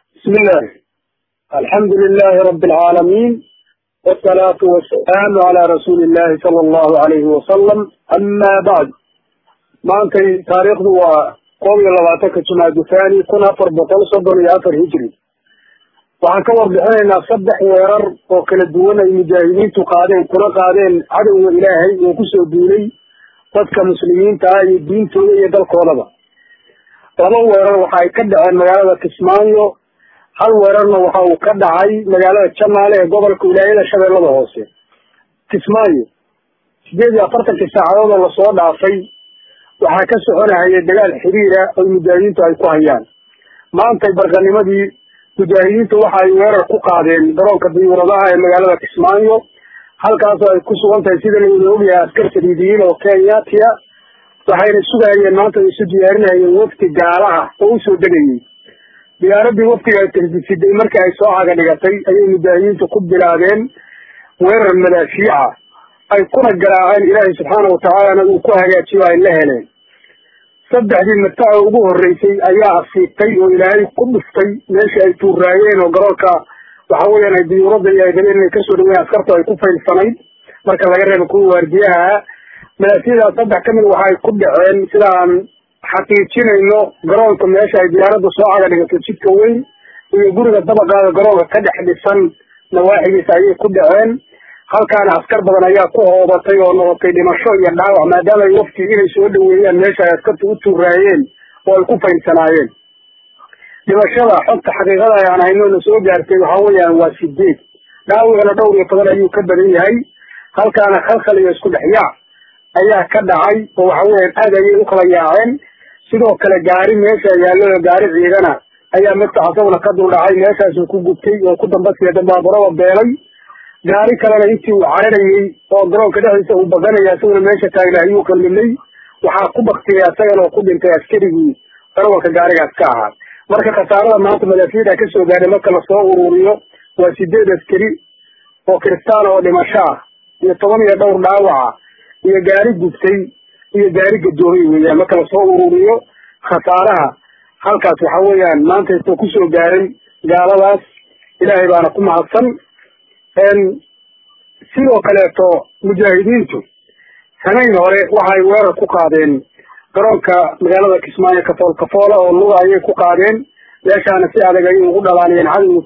بسم الله الحمد لله رب العالمين والصلاة والسلام على رسول الله صلى الله عليه وسلم أما بعد maantay taariikhdu waa koob iyo labaatanka jumaadu thani kun afar boqol soddon iyo afar hijri waxaan ka warbixinaynaa saddex weerar oo kala duwan ay mujaahidiintu qaadeen kuna qaadeen cadowga ilaahay oo kusoo duulay dadka muslimiinta ah iyo diintooda iyo dalkoodaba laba weerar waxa ay ka dhaceen magaalada kismaayo hal weerarna waxa uu ka dhacay magaalada janaale ee gobolka wilaayada shabeellada hoose kismaayo sideed iyo afartankii saacadood oo lasoo dhaafay waxaa ka soconahaya dagaal xiriira oo mujaahidiintu ay ku hayaan maantay barqanimadii mujaahidiintu waxa ay weerar ku qaadeen garoonka diyuuradaha ee magaalada kismaayo halkaasoo ay ku sugan tahay sida lawada ogyahay askar saliidiyiin oo kenyatiya waxayna sugahayeen maanta ay isu diyaarinahayeen wafti gaalaha oo usoo degayay diyaaradii waftiga ay tasbisiday markii ay soo caga dhigatay ayay mujaahidiintu ku bilaabeen weerar madaafiica ay kuna garaaceen ilaahay subxaana watacaalana uu ku hagaajiyo ay la heleen saddexdii mataca ugu horreysay ayaa asiibtay oo ilaahay ku dhuftay meeshii ay tuuraayeen oo garoonka waxa weeyaan ay diyuuradda iyo ay rabeen inay kasoo dhaweyen askartu ay ku faylsanayd marka laga reebo kuwa waardiyaha madaafiyadaas saddex kamid waxa ay ku dhaceen sida aan xaqiijinayno garoonka meesha ay diyaaradda soo caga dhigato jidka weyn iyo guriga dabaqaada garoonka ka dhex dhisan nawaaxigiisa ayay ku dhaceen halkaana askar badan ayaa ku hoobatay oo noqotay dhimasho iyo dhaawac maadaama ay wafti inay soo dhaweeyaan meesha ay askartu u tuuraayeen oo ay ku faylsanaayeen dhimashada xogta xaqiiqada aan hayno na soo gaartay waxa weeyaan waa sideed dhaawacna dhowr iyo toban ayuu ka badan yahay halkaana khalkhal iyo isku dhex yaac ayaa ka dhacay oo waxa weeyaan aad ayay u kala yaaceen sidoo kale gaari meesha yaallo gaari ciidana ayaa midka asaguna ka dul dhacay meeshaasuu ku gubtay oo ku dambasiya dambaabarada beelay gaari kalena intii uu cararayey oo garoonka dhexdiisa uu baganaya isaguna meesha taagna ayuu qallimay waxaa ku baktiyay asagana oo ku dhintay askarigii darawalka gaarigaas ka ahaa marka khasaarada maanta madaafiyada kasoo gaadhay marka lasoo ururiyo waa sideed askari oo kristaan oo dhimasho ah iyo toban iyo dhowr dhaawaca iyo gaari gubtay iyo gaari gadoomay weeyaan marka lasoo ururiyo khasaaraha halkaas waxa weeyaan maanta isoo kusoo gaaray gaaladaas ilaahay baana ku mahadsan sidoo kaleeto mujaahidiintu sanayn hore waxay weerar ku qaadeen garoonka magaalada kismaayo kafool kafoola oo luga ayay ku qaadeen meeshaana si adag ayay ugu dhalaaliyeen cadowga